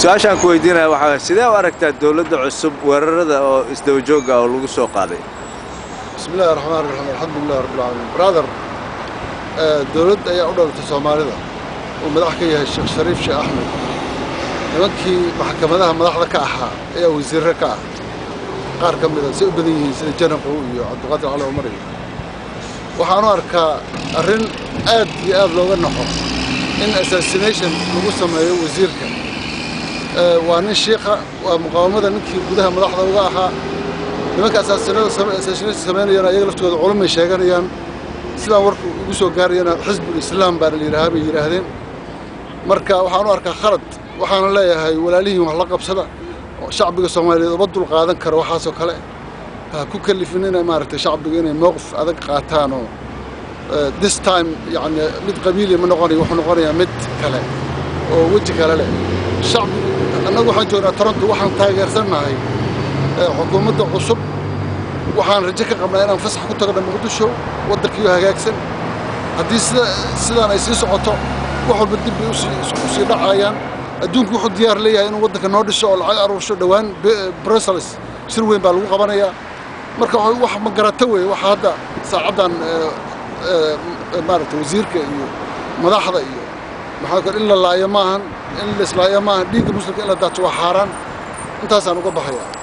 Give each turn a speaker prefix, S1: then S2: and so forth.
S1: su-aashaan ku weydiinaya waxaa waye sidee u aragtaa dowladda cusub weerarada oo isdaba joogga oo lagu soo qaaday
S2: بسم الله الرحمن الرحيم الحمد لله رب العالمين برادر dowladda ayaa u dhalatay soomaalida uu madax ka yahay sheekh shariif sheekh axmed nimankii maxkamadaha madaxda ka ahaa ayaa wasiirre ka ah qaar ka mida say u badan yihiin sida janaqow iyo cabdiqaadir cali cumar iyo waxaan u arkaa arrin aad iyo aad looga naxo in assassination lagu sameeyo wasiirka waa nin shiikha waa muqaawamada ninkii gudaha madaxda uga ahaa nimanka assassination samaynayana iyaga laftooda culumay sheeganayaan sidaan warku ugu soo gaarayana xisbul islaam baana la yidhaahaa bay yidhaahdeen marka waxaan u arkaa khalad waxaana leeyahay walaalihiin wax la qabsada shacbiga soomaaliyeed uma dul qaadan karo waxaasoo kale ha ku kalifin inay maaragtay shacbiga inay mowqif adag qaataan oo this time yani mid qabiili ma noqonayo wuxuu noqonayaa mid kale oo weji kale leh shacbigu annagu waxaan joognaa toronto waxaan taageersannahay xukuumadda cusub waxaan rajo ka qabnaa inaan fasax ku tagno muqdisho waddankiiyo hagaagsan haddii sida sidaan ay sii socoto wax walba dib bay usii dhacayaan adduunku wuxuu diyaar leeyahay inuu waddanka noo dhiso oo lacag aruursho dhowaan brussels shir weyn baa lagu qabanayaa marka wax ma garata weeye waxa hadda saacaddan maaragta wasiirka iyo madaxda iyo maxaa kale in la laayo maahan in la islaayo maahan dhiigga muslimka in la daato waa xaaraan intaasaan uga baxayaa